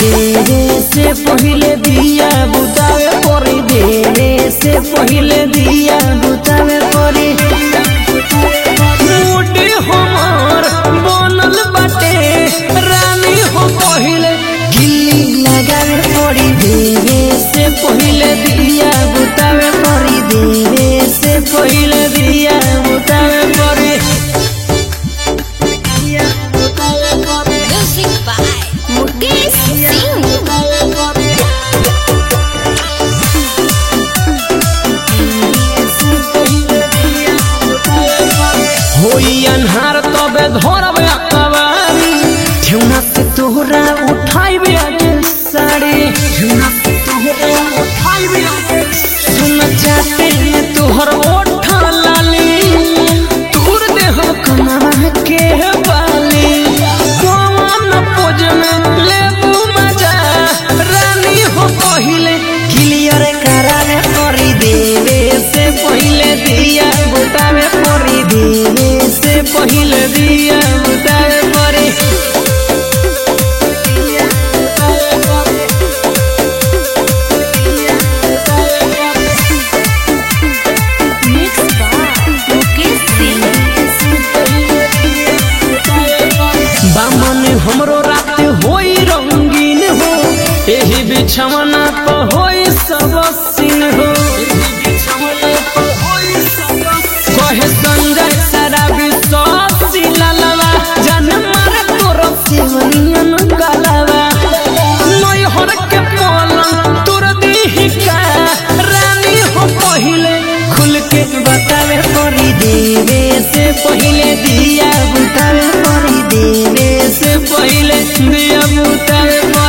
देवे से पहिले दिया बुतावे परी देवे से पहिले दिया बुतावे परी मुडी हमर बनल बाटे रानी हो पहिले गिल्ली लगावे परी देवे से पहिले दिया बुतावे परी देवे से पहिले दिया बुतावे परी Music by Mukesh Singh. होई अन्हार तबे धरब अकबारी ठेउना से तोहरा उठाइबे आगे साड़ी ठेउना से तोहरा उठाइबे आगे सुन चाहते में तोहर ओठ लाली तोर देह कमावा के बाली कौन पोज में लेबू मजा रानी हो पहिले क्लियर करावे करी देवे से पहिले दिया बुतावे करी देवे से पहिले दिया बुतावे करी Mixed by Mukesh Singh. बामन हमरो रात होई रंगीन हो एही बिछवना पर होई सब सीन हो कहे संजय शराबी सब सिललवा जन मारे तोर सेवनियन गलवा नैहर के पलंग तोर दीही का रानी हो पहिले खुल के बतावे परी देवे से पहिले दिया बुतावे परी देवे से पहिले दिया बुतावे परी